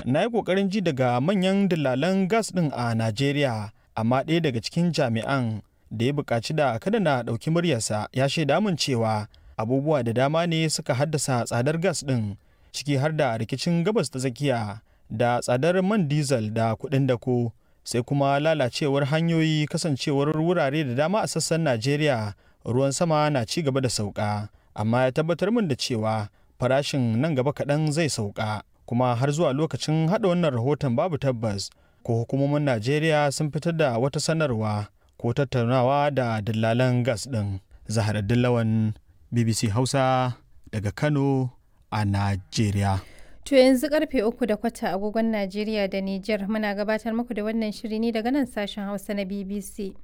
na yi ƙoƙarin ji daga manyan dillalan gas ɗin a Najeriya, amma ɗaya daga cikin jami'an da ya buƙaci da kada na ɗauki muryarsa ya shaida min cewa abubuwa da dama ne suka haddasa tsadar gas ɗin ciki har da rikicin gabas ta tsakiya da tsadar man diesel da kuɗin dako sai kuma lalacewar hanyoyi kasancewar wurare da dama a sassan Najeriya ruwan sama na ci gaba da sauka amma ya tabbatar min da cewa farashin nan gaba kaɗan zai sauka kuma har zuwa lokacin haɗa wannan rahoton babu tabbas ko hukumomin Najeriya sun fitar da wata sanarwa ko tattaunawa da dillalan gas ɗin. Zahar Dillawan BBC Hausa daga Kano a Najeriya. To yanzu karfe uku da kwata agogon Najeriya da Nijar muna gabatar muku da wannan shiri ne daga nan sashen Hausa na BBC.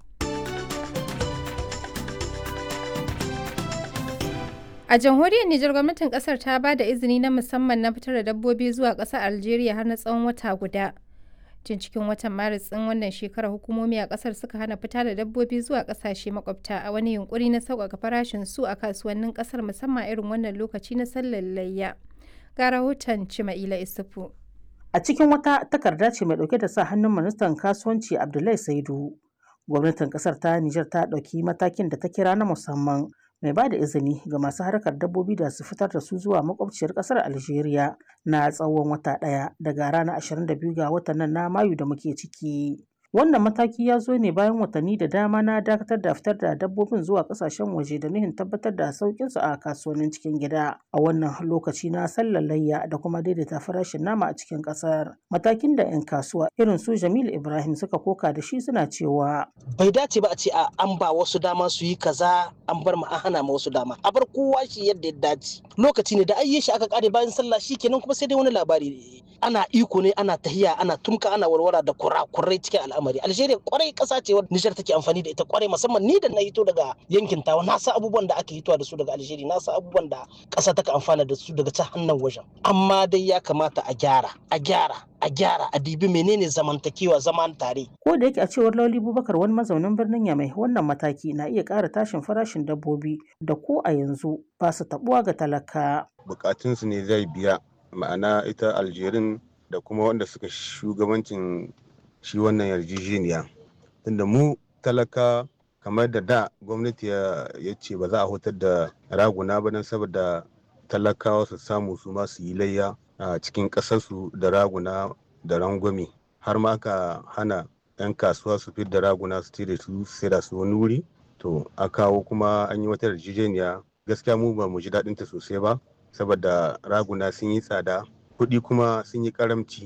A jamhuriyar Nijar gwamnatin kasar ta ba da izini na musamman na fitar da dabbobi zuwa ƙasar Algeria har na tsawon wata guda. Tun cikin watan Maris ɗin wannan shekarar hukumomi a ƙasar suka hana fita da dabbobi zuwa ƙasashe makwabta a wani yunkuri na sauƙaƙa farashin su a kasuwannin ƙasar musamman irin wannan lokaci na sallar layya. Ga rahoton Cima'ila Isufu. A cikin wata takarda ce mai ɗauke da sa hannun ministan kasuwanci Abdullahi Saidu. Gwamnatin ƙasar ta Nijar ta ɗauki matakin da ta kira na musamman mai ba da izini ga masu harkar dabbobi da su fitar da su zuwa makwabciyar kasar Algeria na tsawon wata ɗaya daga ranar 22 ga watan nan na Mayu da muke ciki. Wannan mataki ya zo ne bayan watanni da dama na dakatar da fitar da dabbobin zuwa kasashen waje da nuhin tabbatar da sauƙinsu a kasuwannin cikin gida a wannan lokaci na sallar layya da kuma daidaita farashin nama a cikin ƙasar. Matakin da 'yan kasuwa irin su Jamilu Ibrahim suka koka da shi suna cewa. Bai dace ba a ce a an ba wasu dama su yi kaza an bar ma an hana ma wasu dama a bar kowa shi yadda ya dace lokaci ne da ayye shi aka kare bayan sallah shi kenan kuma sai dai wani labari ana iko ne ana tahiya ana tumka ana warwara da kurakurai cikin al'amari algeria kwarai kasa ce wadda nijar take amfani da ita kwarai musamman ni da na hito daga yankin tawa na san abubuwan da aka hitowa da su daga algeria na san abubuwan da kasa take amfana da su daga ta hannun wajen amma dai ya kamata a gyara a gyara a gyara a dibi menene zamantakewa zaman tare. Ko da yake a cewar Lauli Bubakar wani mazaunin birnin Yamai wannan mataki na iya ƙara tashin farashin dabbobi da ko a yanzu ba su tabuwa ga talaka. Bukatunsu ne zai biya ma'ana ita Aljerin da kuma wanda suka shugabancin shi wannan yarjejeniya. Tunda mu talaka kamar da da gwamnati ya ce ba za a hutar da raguna ba don saboda talakawa su samu su ma su yi layya a cikin ƙasarsu da raguna da rangwame har ma aka hana 'yan kasuwa su fi da raguna su da su sai da su wani wuri to a kawo kuma an yi wata yarjejeniya gaskiya mu ba mu ji daɗin ta sosai ba saboda raguna sun yi tsada kuɗi kuma sun yi karamci